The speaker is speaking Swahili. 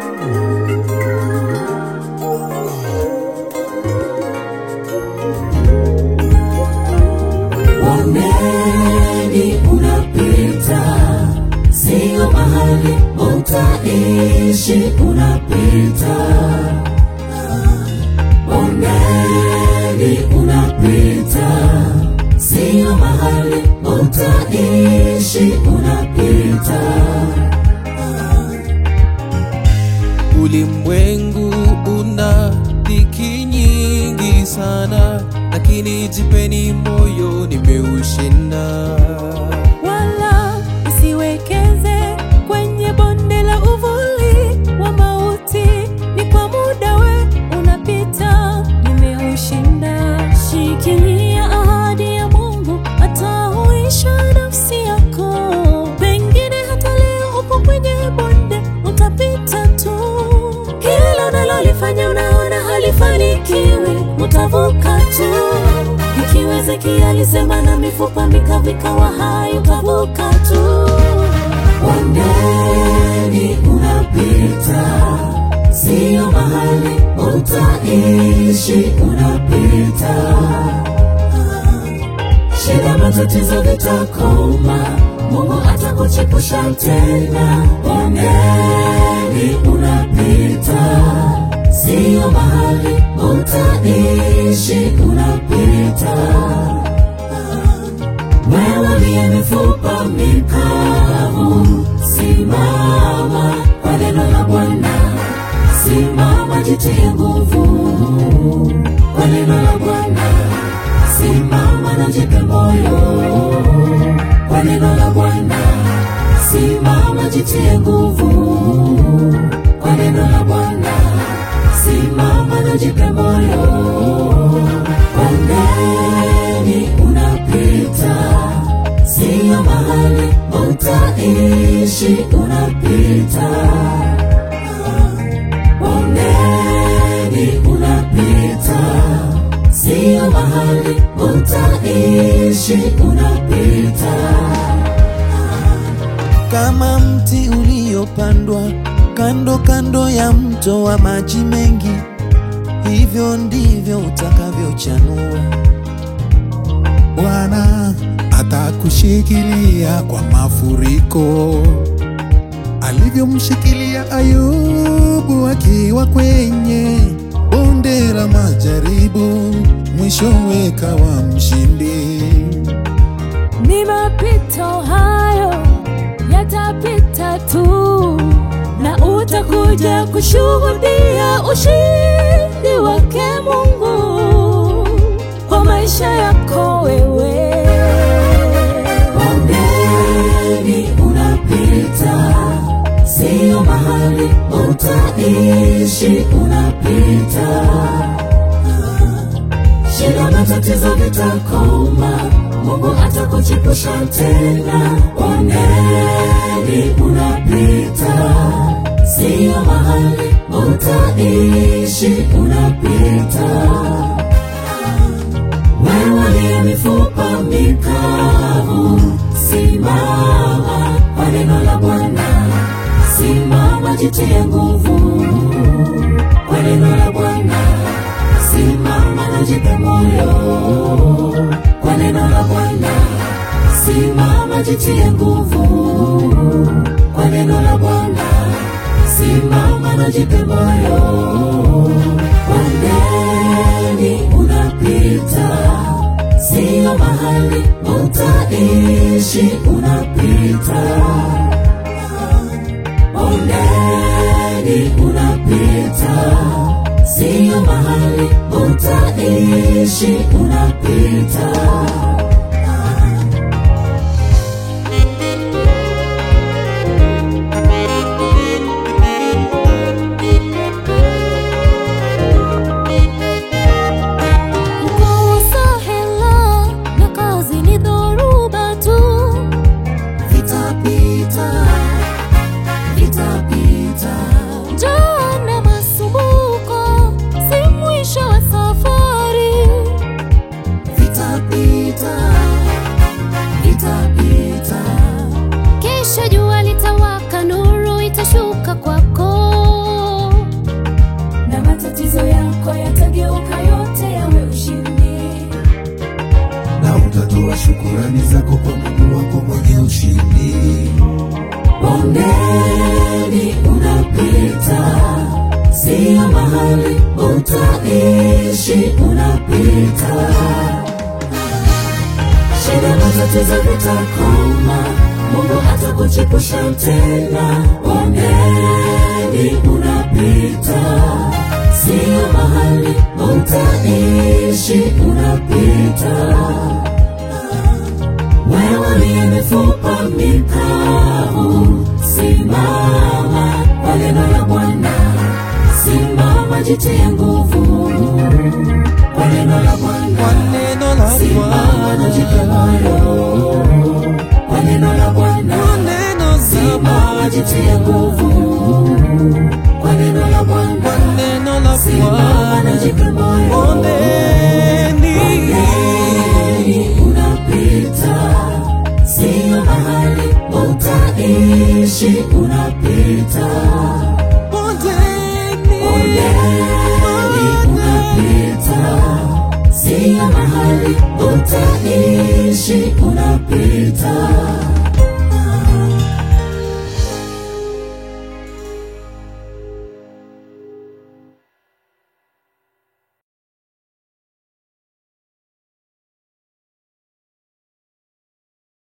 Bondeni unapita, sio mahali utaishi, unapita. Bondeni unapita, sio mahali utaishi, unapita. Ulimwengu una dhiki nyingi sana, lakini jipeni moyo, nimeushinda. wala usiwekeze kwenye bonde la uvuli wa mauti. Ni kwa muda we unapita, nimeushinda. Shikilia ahadi ya Mungu, atahuisha nafsi yako. Pengine hata leo upo kwenye bonde, utapita tu. Kila unalolifanya unaona halifanikiwi, utavuka tu. Ikiwa Ezekia alisema na mifupa mikavu ikawa hai, utavuka tu. Bondeni unapita, sio mahali utaishi, unapita. Shida, matatizo vitakoma, Mungu atakuchepusha tena. Bondeni unapita, sio mahali utaishi, unapita. Wewe uliye mifupa mikavu, simama kwa neno la Bwana, simama, jitie nguvu kwa neno la Bwana, simama na jipe moyo kwa neno la Bwana, simama, jitie nguvu kwa neno la Bwana, simama na jipe moyo. Bondeni unapita, sio mahali utaishi, unapita. Bondeni unapita, sio mahali utaishi, unapita. Kama mti uliopandwa kando kando ya mto wa maji mengi, hivyo ndivyo utakavyochanua. Bwana atakushikilia kwa mafuriko, alivyomshikilia Ayubu akiwa kwenye bonde la majaribu, mwishowe kawa mshindi. Ni mapito hayo yatapita tu, na utakuja kushuhudia ushindi wake Mungu kwa maisha yako wewe. Bondeni unapita, sio mahali utaishi, unapita. Shida, matatizo vitakoma, Mungu atakuchepusha tena. Bondeni unapita, sio mahali utaishi, unapita. Wewe uliye mifupa mikavu, simama kwa neno la Bwana, simama, jitie nguvu kwa neno la Bwana, simama na jipe moyo kwa neno la Bwana, simama, jitie nguvu kwa neno la Bwana, simama na jipe moyo. Bondeni unapita, sio mahali utaishi, unapita. Bondeni unapita, sio mahali utaishi, unapita. Kukosa hela na kazi ni dhoruba tu, Vitapita, vitapita, njaa na masumbuko si mwisho wa safari. vitapita, shukurani zako kwa Mungu wako mwenye ushindi. Bondeni unapita, sio mahali utaishi, unapita. Shida matatizo vitakoma, Mungu atakuchepusha tena. Bondeni unapita, sio mahali utaishi, unapita. Wewe uliye mifupa mikavu, simama kwa neno la Bwana, simama, jitie nguvu kwa neno la Bwana, Kwa neno la simama na jipe Bwana, moyo kwa neno la Bwana, kwa neno la simama, jitie nguvu kwa neno la kwa Bwana, neno la simama na jipe moyo Bondeni, Bondeni unapita, sio mahali utaishi, unapita. bondeni, Bondeni unapita, sio mahali utaishi, unapita.